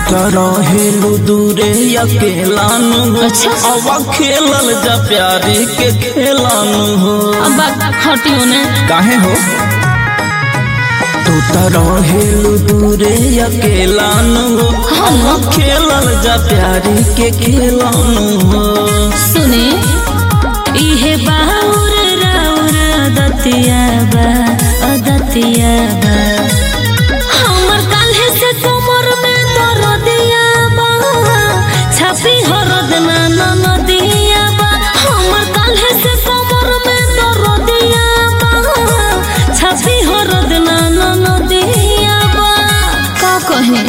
त रहेलू दूरे अकेला नु हो अच्छा। अब खेलल जा प्यारी के खेलानु हो अब बात हटियो ने काहे हो तू त रहेलू दूरे अकेला नु हो अब खेलल जा प्यारी के खेलानु हो सुने इहे बाउर राउर अदतिया बा अदतिया बा हमर काल्हे से कमर में दरदिया बा छापी हरद ना ना नदिया बा हमर काल्हे से कमर में दरदिया बा छापी हरद ना ना नदिया बा का कहे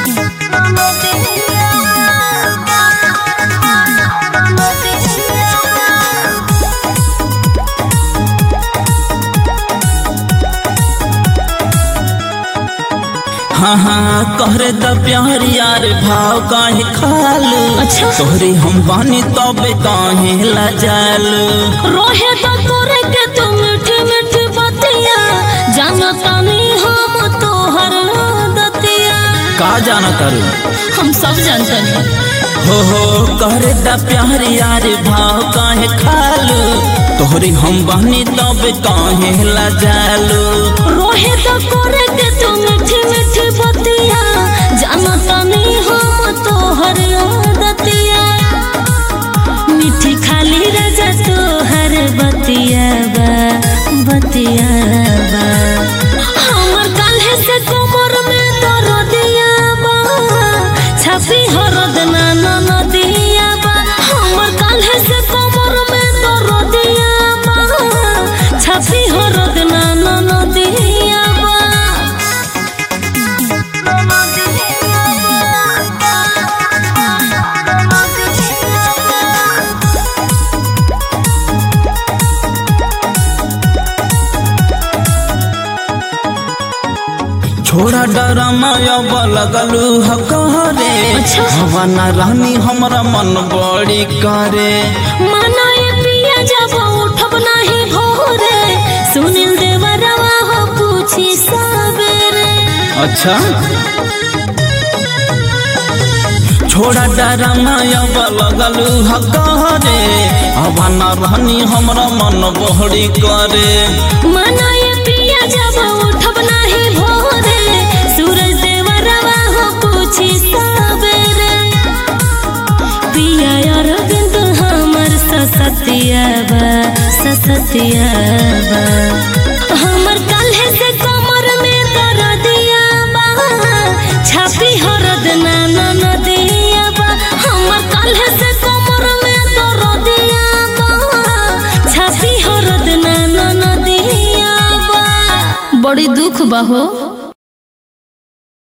हाँ हाँ कहरे द प्यार यार भाव काहे खालू अच्छा। तोहरे हम बानी तबे काहे लजालू रोहे तो तोरे के तू मीठी मीठी बतिया जानता नहीं हम तोहर दतिया का जाना करू हम सब जानते हैं हो हो कहरे द प्यार यार भाव काहे खालू तोहरे हम बानी तबे काहे लजालू रोहे तो तोरे के तू मीठी मीठी बतिया जानता नहीं हम तोहर दतिया मीठी खाली राजा तोहर बतिया बा बतिया बा हमर काल्हे से कमर में दरदिया बा छापी हरद ना ना नदिया बा हमर काल्हे से कमर में दरदिया बा छापी हरद ना ना नदिया बा छोड़ा डरमा अब लगलू हकरे अच्छा। हवा न रानी हमरा मन बड़ी करे मनाए पिया जब उठब नहीं भोरे सुनील देवरवा हो पूछी सबेरे अच्छा छोड़ा डरमा अब लगलू हकरे हवा न रानी हमरा मन बड़ी करे मनाए पिया जब उठब नहीं भोरे सूरज देवरवा हो पूछी सबेरे पिया यार बिंद हमर ससतिया बा ससतिया बा हमर काल्हे से कमर में दरदिया बा छापी हरद ना ना नदिया बा हमर काल्हे से कमर में दरदिया बा छापी हरद ना ना नदिया बा बड़ी दुख बा हो